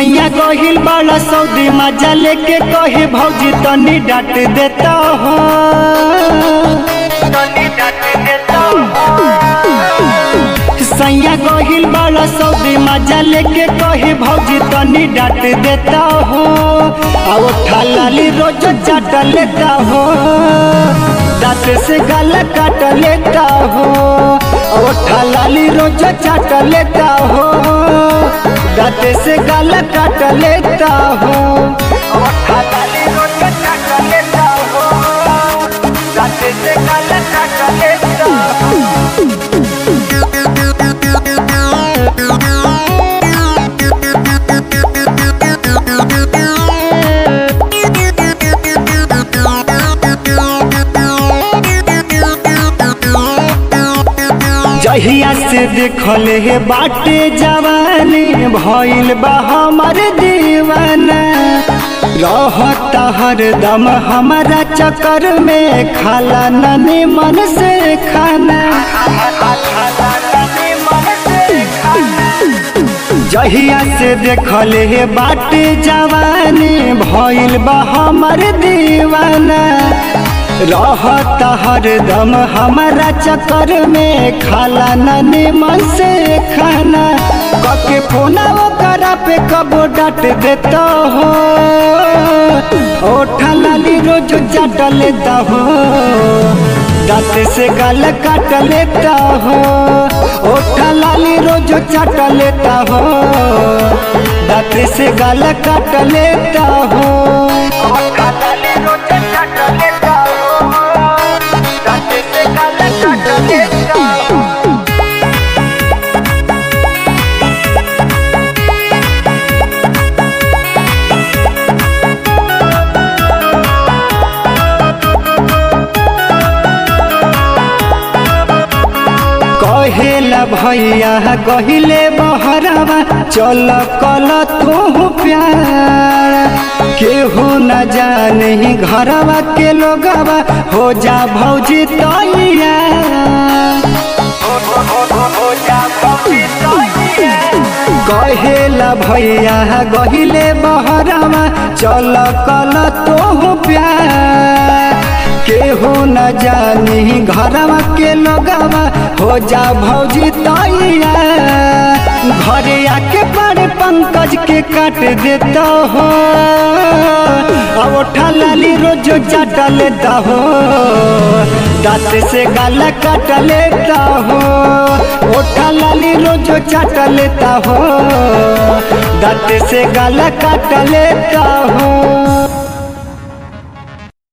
सैया गहिल बड़ा सऊदी मजा लेके कहे भौजी तनी डांट देता हो सैया गहिल बड़ा सऊदी मजा लेके कहे भौजी तनी डांट देता हो और ठालाली रोज चाट लेता हो दांत से गला काट लेता हो और ठालाली रोज चाट लेता हो दांत से गला काट लेता हो और ठालाली रोज चाट लेता हो दांत से गला काट लेता हो जहिया से देखल हे बाटे जवानी भइल बा हमर दीवाना रहता हरदम हमारा चक्कर में खाला ननी मन से खाना जहिया से देखल हे बाटे जवानी भइल बा हमर दीवाना रहता हरदम हमारा चक्कर में खाला ननी मन से खाना कके फोना करा पे कबो डांट देता हो ओठा लाली रोज चाट लेता हो दांत से गाल काट लेता हो ओठा लाली रोज चाट लेता हो दांत से गाल काट लेता हो ओठा लाली रोज चाट लेता हो दांत से गाल काट लेता हो कहेला भैया कहिले बहरावा चल कल तू प्यार केहू न जाने घरवा के लोगवा हो जा भौजी तैया कहेला भैया गहिले बहरावा चल कल तू प्यार केहू न जानी घरवा के लोगवा हो जा भौजी तैया घरे आके बड़े पंकज के काट देता हो अब उठा लाली रोज चाट लेता हो दांत से गाला काट लेता हो उठा लाली रोज चाट लेता हो दांत से गाला काट लेता हो